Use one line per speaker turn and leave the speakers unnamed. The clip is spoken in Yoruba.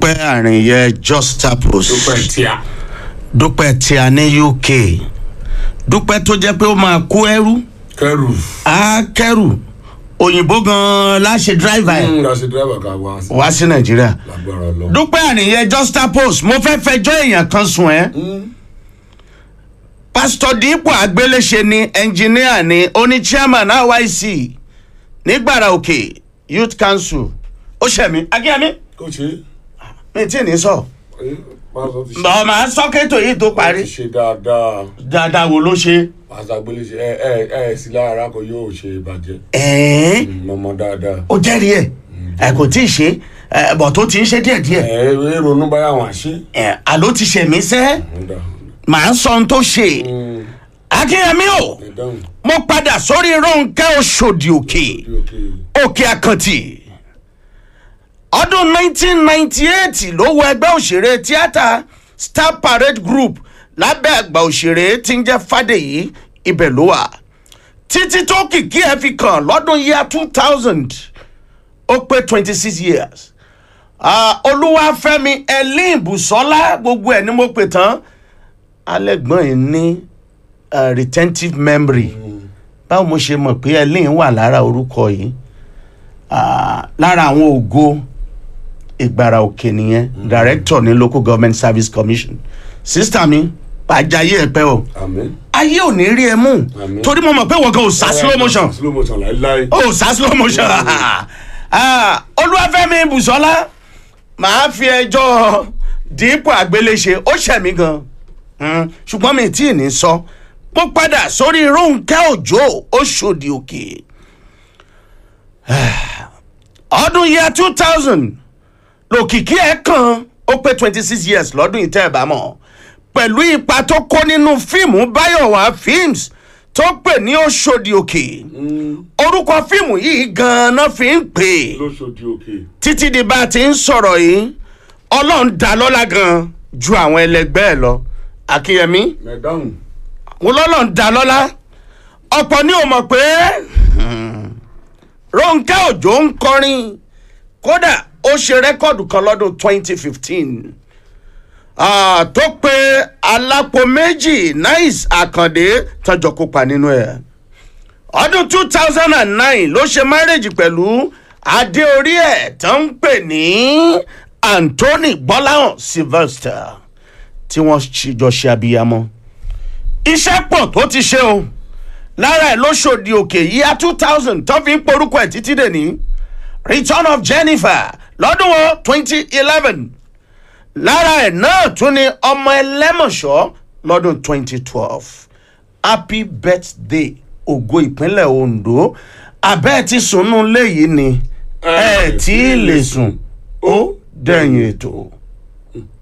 dúpẹ́ àrìnyẹ justapos
dúpẹ́ tíà
dúpẹ́ tíá ní uk dúpẹ́ tó jẹ́ pé ó máa kó ẹrú
kẹrù
á kẹrù òyìnbó gan-an láṣẹ dráìvà ẹ̀
ń lọ sí dírẹ́bà ká wá sí
wá sí nàìjíríà
lágbára lọ.
dúpẹ́ àrìnyẹ justapos mo fẹ́ fẹjọ́ èèyàn kan sùn ẹ́ pásítọ̀ dípò àgbéléṣe ni ẹnjìníà ni oní chairman ryc nígbàrà òkè youth council ó ṣẹ̀mí akínyẹmí
kò ṣe
mi tí ì ní sọ
é pásọ ti ṣe
ọmọ sọ́kẹ́tò yìí tó parí
ti ṣe dáadáa
dáadáa wo ló ṣe.
pásọ agbélé ṣe ẹ ẹ ẹ sí lára kò yóò ṣe ìbàjẹ́
ẹ̀ẹ́n
mọ̀mọ́ dáadáa.
ó jẹ́rìí ẹ̀ ẹ̀ kò tí ì ṣe ẹ̀ bọ̀ tó ti ń ṣe díẹ̀díẹ̀
ẹ ẹ ronú báyà wọn àṣẹ.
ẹ̀ àló ti ṣe mí sẹ́ màá sọ ohun tó ṣe akínyẹmí o
ẹ dáhùn
mo padà sórí ronke oṣòdì òkè
bí òkè
òkè àkàntì ọdún 1998 ló wọ ẹgbẹ́ òṣèré tíátà star parade group lábẹ́ àgbà òṣèré tí ń jẹ́ fàdèyí ibẹ̀ ló wà títí tó kìkì ẹ̀ fi kàn lọ́dún yíya 2000 ó pé 26 years Ah, olúwàfẹ́mi ẹlín bùsọ́lá gbogbo ẹ̀ ni mo pè tán alẹ́gbọ́n yìí ní ah, retentive memory báwo mo ṣe mọ̀ pé ẹlín wà lára orúkọ yìí Ah, lára àwọn ògo ìgbàrà òkè nìyẹn director ní local government service commission sista mi pàjáyé ẹ pẹ́ o
àmín.
ayé ò ní rí ẹ mú
Àmín.
torí mo mọ̀ pé wọ́n gan ò sá slow motion
slow motion láíláí.
ó sá slow motion Ah, olúwàfẹ́mi bùsọ́lá màá fi ẹjọ́ dípò àgbéléṣe ó ṣẹ̀mí gan Mm, ṣùgbọ́n mi tí ì ní sọ mo padà sórí rónkẹ́ òjò oṣòdì òkè ọdún yẹ two thousand lòkìkí ẹ̀ kan ó pé twenty six years lọ́dún ìtẹ́ ẹ̀ bá mọ̀ pẹ̀lú ipa tó kó nínú fíìmù báyọ̀wá films tó pè ní oṣòdì òkè orúkọ fíìmù yìí gan-an fi ń pè é
lóṣòdì òkè.
títí di bá a ti ń sọ̀rọ̀ yìí ọlọ́run dá lọ́lá gan ju àwọn ẹlẹgbẹ́ ẹ̀ lọ akínyẹmí
ẹ dáhùn.
wọn lọ́lọ́run dá lọ́lá ọ̀pọ̀ ni ò mọ̀ pé ronke òjò ń kọrin kódà ó ṣe rẹ́kọ̀dù kan lọ́dún 2015 ah, tó pe alápò méjì nice àkàndé tọjọ kópa nínú ẹ̀ ọdún two thousand and nine ló ṣe márèjì pẹ̀lú adé orí ẹ̀ tó ń pè ní anthony gbọ́láhàn sylvester tí wọ́n ṣì jọ ṣe abiyamọ. iṣẹ́ pọ̀ tó ti ṣe o lára ẹ̀ ló ṣòdì òkè yíya two thousand tó fi ń porúkọ ẹ̀ títí dè ní return of jennifer lọ́dún wo twenty eleven lára ẹ̀ náà tún ni ọmọ ẹlẹ́mọ̀ṣọ́ lọ́dún twenty twelve happy birthday ògo ìpínlẹ̀ ondo abẹ́ ti sùnnú léyìí ni ẹ tí ì lè sùn ó dẹ̀yìn ètò.